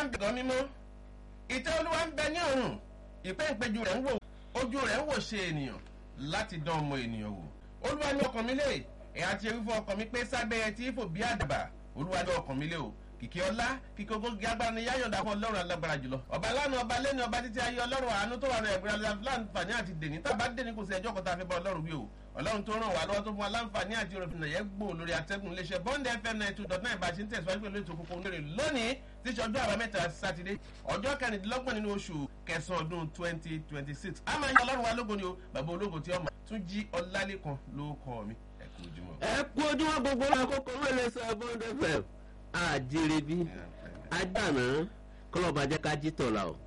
ń bẹ̀ gan mímọ́ ìtẹ́ olúwa ń bẹ ní ọ̀run ìpẹ́ ìpẹ́jù rẹ̀ ń wò ojú rẹ̀ ń wò ṣe ènìyàn láti dán ọmọ ènìyàn wò olúwa ní ọkàn mi lé ẹ̀yà ti ewu fún ọkàn mi pé sábẹ́ ẹ tí fò bí àdàbà olúwa ní ọkàn mi lé o kìkì ọlá kìkì ogógì agbára ni yáyọ̀dá fún ọlọ́run alágbára jùlọ ọba lánàá ọba lẹ́ni ọba títí ayé ọlọ́run àánú tó wà ní ẹ̀gbẹ́ láǹfààní àti dèní tábà dèní kò sí ẹjọ́ kan tá a fi bá ọlọ́run wí o ọlọ́run tó ràn wá lọ́wọ́ tó fún wa láǹfààní àti òròfin náà yẹ gbò lórí atẹ́gùn iléeṣẹ́ bond fm nine two dot nine bá a ṣe ń tẹ̀síwájú pẹ̀lú ètò kókó onírè lónìí tí ṣe ọjọ́ àbámẹ́ta sátidé ọjọ́ kẹrìndínlọ́gbọ̀n nínú oṣù kẹsàn-án ọdún twenty twenty six a máa ń yan ọlọ́run wa lógo ni o bàbá ológo tí ọmọ tún jí ọlálẹ́kan ló kọ́ mi ẹ kú ojúmọ́. ẹ kú ojúmọ́ gbogbo àkókò wẹ́lẹ̀ sọ bond fm àjèrèbí àgbàná kọlọ́ba jẹ́ ká jí tọ̀la o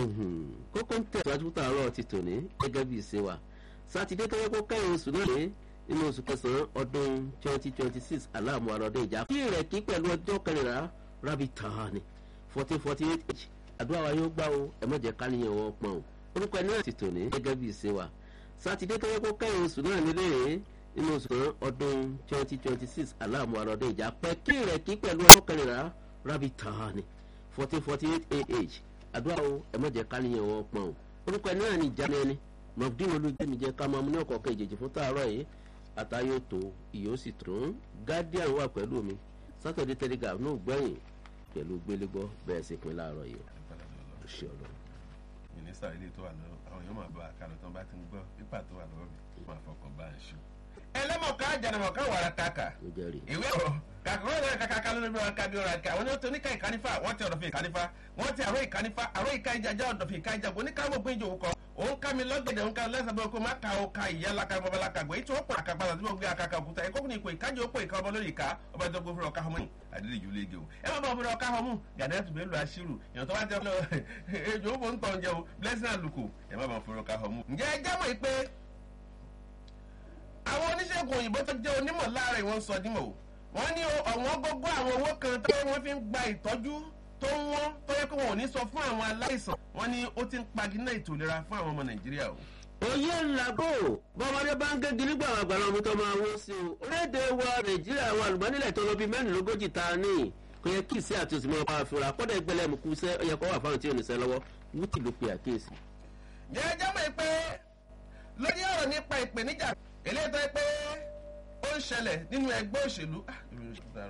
kókó ń tẹ̀síwájú tààrọ̀ ti tòní gẹ́gẹ́ bí ìṣe wa sátidé tó yẹ kó kẹ́yìn oṣù náà lé nínú oṣù kẹsàn-án ọdún twenty twenty six aláàmú arọdẹ ìjà kí rẹ̀ kí pẹ̀lú ọjọ́ kẹrìnlá rabi tahani fourteen forty eight h àdúrà wa yóò gbà o ẹ má jẹ́ káníyàn wọn pọ̀n o orúkọ ẹni náà ti tòní gẹ́gẹ́ bí ìṣe wa sátidé tó yẹ kó kẹ́yìn oṣù náà nílé nínú oṣù kan ọdún twenty twenty six aláàmú arọdẹ ìjà pẹ́ kí rẹ̀ kí pẹ̀lú ọjọ́ kẹrìnlá rabi tahani fourteen forty eight ah àdúrà o ẹ má jẹ́ káníyàn wọn pọ̀n o orúkọ ẹni náà ni ìjà ẹni mọ̀fídìí olùjẹ́mi jẹ́ ká máa mú ní ọ̀kọ̀ọ̀kan ìjèjì fún tààrọ̀ yìí àtàyò tó ìyó sì tún guardian wà pẹ̀lú mi saturday telegraph náà gbẹ̀yìn pẹ̀lú gbélégbọ́ bẹ́ẹ̀ sì pín láàárọ̀ yìí o ṣe ọ̀rọ̀. mínísítà ilé tó wà lọ́wọ́ àwọn yóò máa bá a kálọ̀ tán bá ti ń gbọ́ pípà tó wà lọ́wọ́ mi máa fọkàn bá a ṣù. ẹlẹ́mọ̀ká jẹnumọ̀ká wàrà kàkà ó jẹ́rìí. ìwé ọ̀rọ̀ kàkúrò náà kàkàkà lórí bí wọn ká bí ọ̀rọ̀ àkà àwọn oníwọ̀n tó níka ìkánífà wọ́n ti ọ̀dọ̀fin ìkánífà wọ́n ti àrò ìkánífà àrò ìka ìjàjà ọ̀dọ̀fin ìka ìjàgbọ́n oníkàwọ́ gbé ìjòwò kan òun ká mi lọ́gẹ̀dẹ̀ òun ká lẹ́sẹ̀ bọ́ kó má ka o ka ìyá laka bọ́bá laka gbé tí wọ́n pọ̀ àkàgbà tí wọ́n gbé àkàkà òkúta ẹ̀kọ́ kò ní ipò ìkájọ ó pò ìka ọmọ lórí ìka ọba tó gbé fúnra ọ̀ka ọmọ yìí àdéhùn ìjùlẹ̀ ègè o ẹ má bá ọmọdé ọ̀ka ọmọ gàdẹ́ tó bẹ́ẹ̀ lu aṣírù èèyàn tó bá jẹ́ ọ ejò ó bò ń tọ̀ ń jẹun blessing àlùkò ẹ má bá fúnra ọ̀ka ọmọ. ǹjẹ́ ẹ jámọ̀ pé àwọn oníṣègùn òyìnbó tó jẹ́ onímọ̀ láàárọ̀ ìwọ̀n sọ dímọ̀ o wọ́n ní ọ̀wọ́n gbogbo àwọn owó kan tó wọ́n fi ń gba ìtọ́jú tó ń wọ́n tó yẹ kó wọn ò ní sọ fún àwọn aláìsàn wọ́n ní ó ti ń paginá ètò ìlera fún àwọn ọmọ nàìjíríà o. oyè ńlágò bọ́mọdé bá ń gégi nígbà àwọn àgbàlá omi tó máa wọ́n sí o orílẹ̀-èdè wa nàìjíríà àwọn àlùmọ́nìlẹ̀ tó lọ bí mẹ́rìnlélógójì ta ní kò yẹ kí ìsí àti òsì máa bá a fura kọ́dà ìgbẹ́lẹ̀ mú kú sẹ́ ọyẹ kọ́ wà fáwọn tí ò ní sẹ́ lọ́wọ́ wútì ló pe àkíyèsí. jẹ́jẹ́ mọ̀ pé lórí ọ̀rọ̀ nípa ìpèníjà eléyìí tó yẹ pé ó ń ṣẹlẹ̀ nínú ẹgbẹ́ òṣèlú